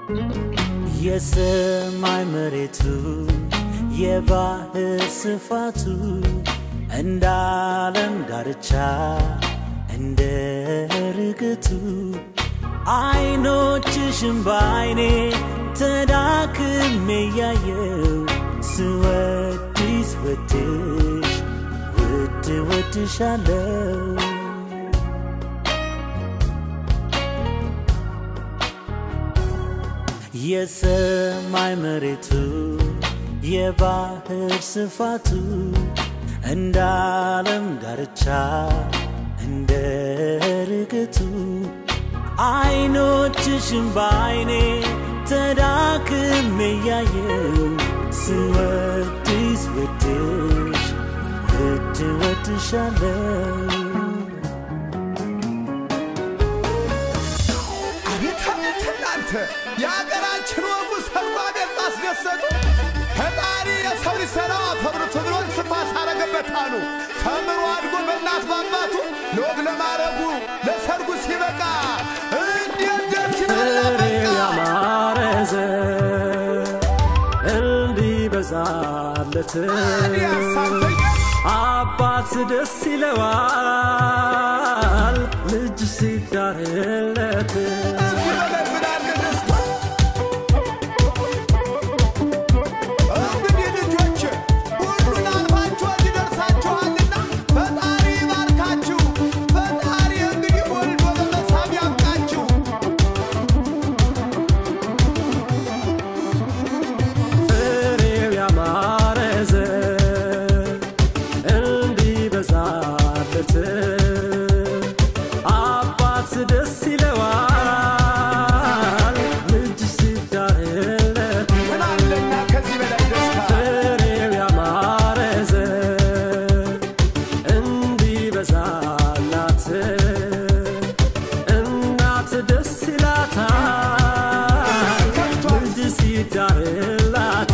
የሰማይ መሬቱ የባህር ስፋቱ እንደ ዓለም ዳርቻ እንደ ርግቱ አይኖችሽም በአይኔ ተዳክሜ ያየው ስወድስ ወድሽ ውድ ወድሻለው የሰማይ መሬቱ የባህር ስፋቱ እንደ ዓለም ዳርቻ እንደ ርግቱ አይኖችሽም በአይኔ ተዳክሜ ያየው ስወድስ ወድሽ ውድ ወድሻለው አቤት አቤት እናንተ የሀገራችን ወጉ ሰርባ ቤት ማስደሰቱ ፈጣሪ የሰው ልጅ ሰላም አፈብርቱ ብሎ ስፋስ አረገበት አሉ። ተምሮ አድጎ በእናት ባባቱ ለወግ ለማረጉ ለሰርጉ ሲበቃ እንዴት ደስ ይላል ፍሬው በቃ ያማረ ዘር እንዲበዛለት ታዲያ ሳንተኛ አባት ደስ ይለዋል ልጅ ሲዳርለት እዚህ በላይ ምን አለ ደስታ? እንግዲህ ልጆች ሁሉን አልፋችሁ እዚህ ደርሳችኋልና ፈጣሪ ይባርካችሁ። ፈጣሪ እንግዲህ ወልዶ በመሳም ያብቃችሁ። ፍሬው ያማረ ዘር እንዲበዛለት አባት ደስ ይለዋል ልጅ ሲዳርለት ምን አለና ከዚህ በላይ ደስታ? ፍሬው ያማረ ዘር እንዲበዛላት እናት ደስ ይላታል ልጅ ሲዳርላት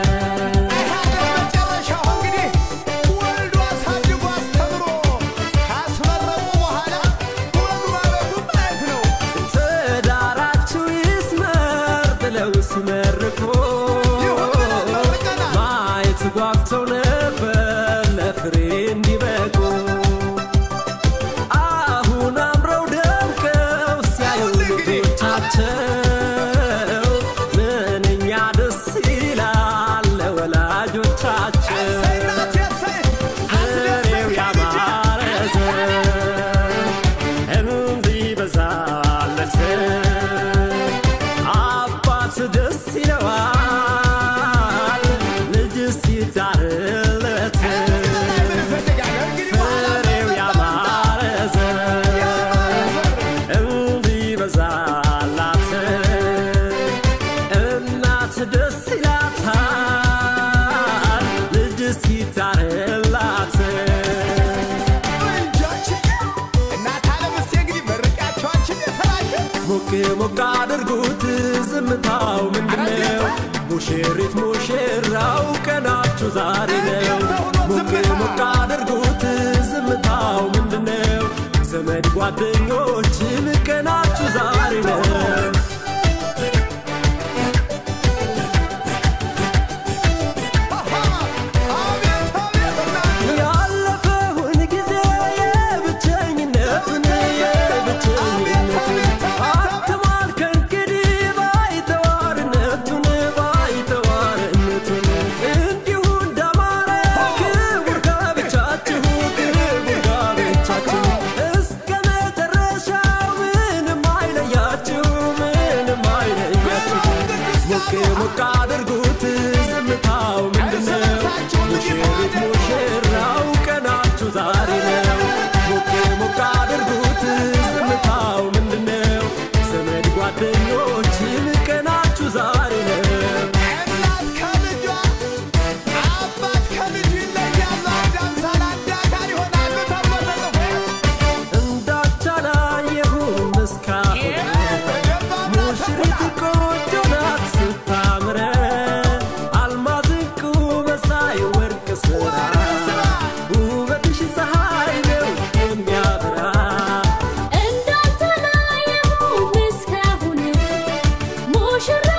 መጨረሻው እንግዲህ ወልዶ አሳድጎ አስተምሮ ካስመረቁ በኋላ ወግ ማረጉ ማየት ነው። ትዳራችሁ ይስመር ብለው ሲመርቁ ይሁን ብለን መርቀናል። ማየት ጓጉተው ነበር ለፍሬ እንዲበቁ አሁን አምረው ደምቀው ሲያዩ ልጆቻቸው ምንኛ ደስ ይላል ለወላጆቻቸው እሰይ እናቴ እሰይ! ፍሬው አስደሰትከኝ ያማረ ልጄ! ዘር እንዲበዛለት አባት ደስ ይለዋል ልጅ ሲዳርለት ምን እፈልጋለሁ? እንግዲህ በኋላ ፍሬው ያማረ ዘር ያማረ ዘር እንዲበዛላት እናት ደስ ይላታል ልጅ ሲዳርላት እንጃችዬ! እናት ዓለም እስቴ እንግዲህ መርቂያቸዋችን የተለያየ ሞቅ ሞቅ አድርጉት ዝምታው ምንድነው? ሙሽሪት ሙሽራው ቀናችሁ ዛሬ ነው። ሞቅ ሞቅ አድርጉት ዝምታው ምንድነው? ዘመድ ጓደኞችም ቀናችሁ ዛሬ ነው። አቤት አቤት እናት ያለፈውን ጊዜ የብቸኝነቱን የብቸኝነቱን አትማል ከእንግዲህ ባይተዋርነቱን ባይተዋርነቱን እንዲሁ እንደማረ ክቡር ጋብቻችሁ ክቡር ጋብቻችሁ እስከ መጨረሻው ምንም አይለያችሁ ምንም አይለያችሁ ሞቅ ሞቅ አድርጉት ዝምታው ምንድነው ሙሽሪት ሙሽራው ቀናችሁ ዛሬ ነው ሞቅ ሞቅ አድርጉት ዝምታው ምንድነው ዘመድ ጓደኞችም ቀናችሁ ዛሬ ነው እናት ከልጇ አባት ከልጁ ይለያሉ። አንድ አምሳል አንድ አካል ይሆናሉ ተብሎ ተጽፎ እንዳቻላየሁም እስካሁን ሙሽሪት ቆንጆ ናት ስታምረ አልማዝ ዕንቁ መሳይ ወርቅ ስራ ውበትሽ ፀሐይ ነው የሚያበራ እንዳልተለየሁም እስካሁን ሙሽራ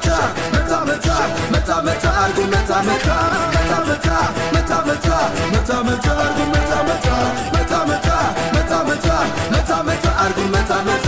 መታ መታ መታ መታ መታ አርጉ መታ መታ መታ መታ መታ መታ መታ መታ አርጉ መታ መታ መታ መታ መታ መታ መታ መታ አርጉ መታ መታ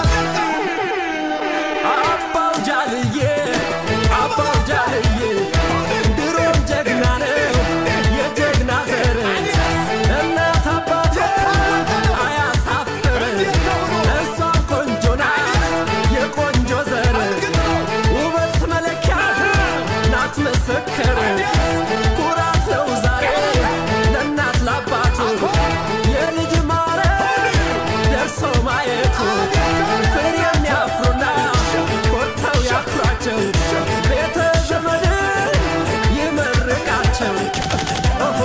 አባው ጃልዬ አባው ጃልዬ ድሮም ጀግና ነው የጀግና ዘር እናት አባቱ አያሳፍር እሷም ቆንጆ ናት የቆንጆ ዘር ውበት መለኪያ ናት መሰከር ኩራት ነው ዛሬ ለእናት ለአባቱ የልጅ ማረግ ደርሶ ማየቱ ፍሬ የሚያፍሩና ኮርተው ያኩራቸው ቤተ ዘመድ ይመርቃቸው ኦሆ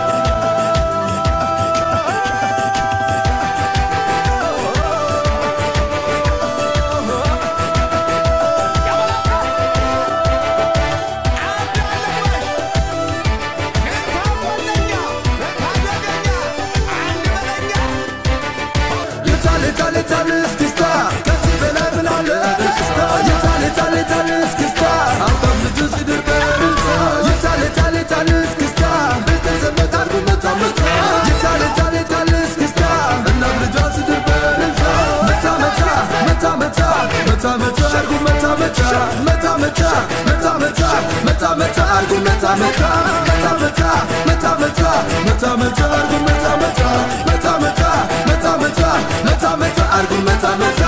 የታል የታል የታል እስክስታ ከዚህ በላይ ምን አለ ደስታ የታል የታል የታል እስክስታ አባም ልጁ ሲድር በእልልታ የታል የታል የታል እስክስታ ቤተ ዘመድ አርጉ መታ መታ የታል የታል የታል እስክስታ እናት ልጇ ሲድር በእልልታ መታ መታ መታ መታ መታ መታ አርጉ መታ መታ መታ መታ መታ መታ መታ መታ አርጉ መታ መታ መታ መታ መታ መታ መታ መታ አርጉ መታ መታ መታ መታ መታ መታ መታ መታ አርጉ መታ መታ